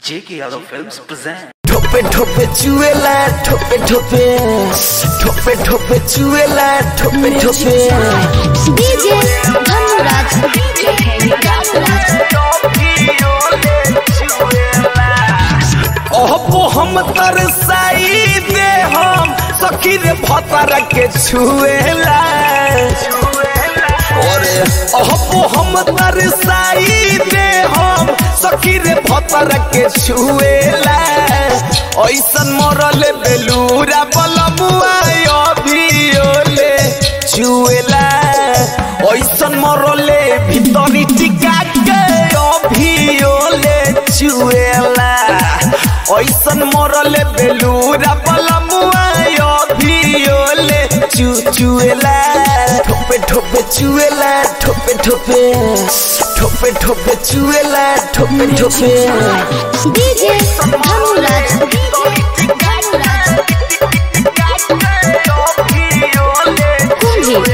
J.K. Yadav Films present. ठोपे ठोपे चुएला ठोपे ठोपे ठोपे ठोपे चुएला ठोपे ठोपे डीजे धनुराज धनुराज ओहो हम तरसाई दे हम सखी रे भतर के छुएला अरे ओहो हम तरसाई दे हम सखी रे भतर के छुएला ऐसन मरल बेलूरा बलमुआ अभियोले छुएला ऐसन मरले भीतरी टिका के अभियोले छुएला ऐसन मरले बेलूरा बलमुआ अभियोले चुचुएला ठोपे ठोपे चुएला ठोपे ठोपे ठोपे ठोपे चुएला ठोपे ठोपे डीजे धनुराज धनुराज कुंभी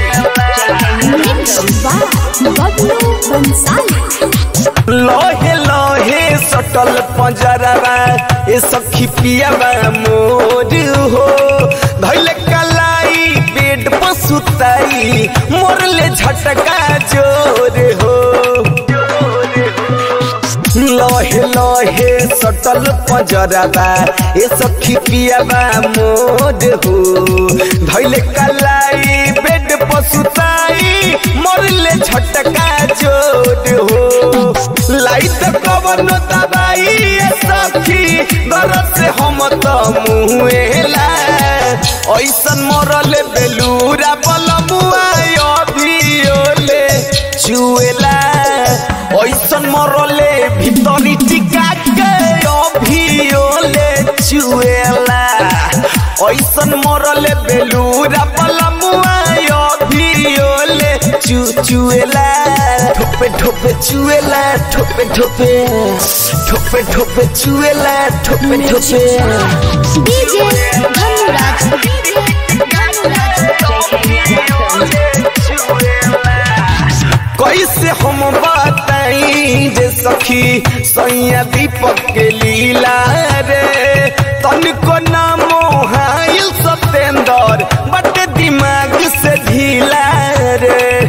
बबलू बंसाली लोहे लोहे सटल पंजरवा ए सखी पियावा मोर हो धैले कलाई पेट पर सुताई मोरले झटका जोर हो लोहे लोहे सटल पंजरवा ए सखी पियावा मोर हो धैले कलाई पेट पर सुताई मोरले झटका जोर हो लाइट कवन दबाई ए सखी दरद से हम त मुहेला ऐसन मरले बेलूरा बलमुआ अभियोले चुएला ऐसन मरले भीतरी टिका के अभियोले चुएला ऐसन मरले बेलूरा बलमुआ अभियोले चुचुएला ठोपे ठोपे चुएला ठोपे ठोपे ठोपे ठोपे चुएला ठोपे ठोपे डीजे धनुराज कैसे हम बताई जे सखी सैया दीपक के लीला रे तनिको नामो हाइल सतेंदर बट दिमाग से ढीला रे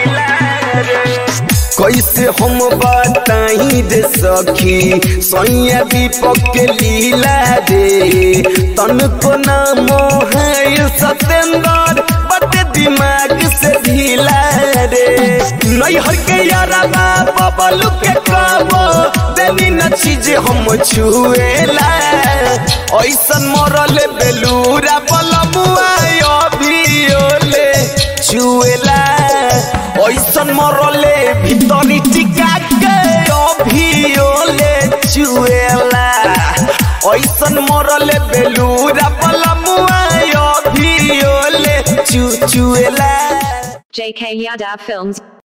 कैसे हम बताई रे सखी सैया दीपक के लीला रे तनको नामो है सतेंदर बट दिमाग से ढीला रे नैहर के यारा बबलू के कबो देनी न चीज हम छुएला ऐसन मरल बेलूरा बलमुआ अभियोले छुएला ऐसन मरले भीतरी टिका के अभियोले चुएला ऐसन मरले बेलूरा बलमुआ अभियोले चुचुएला JK Yadav Films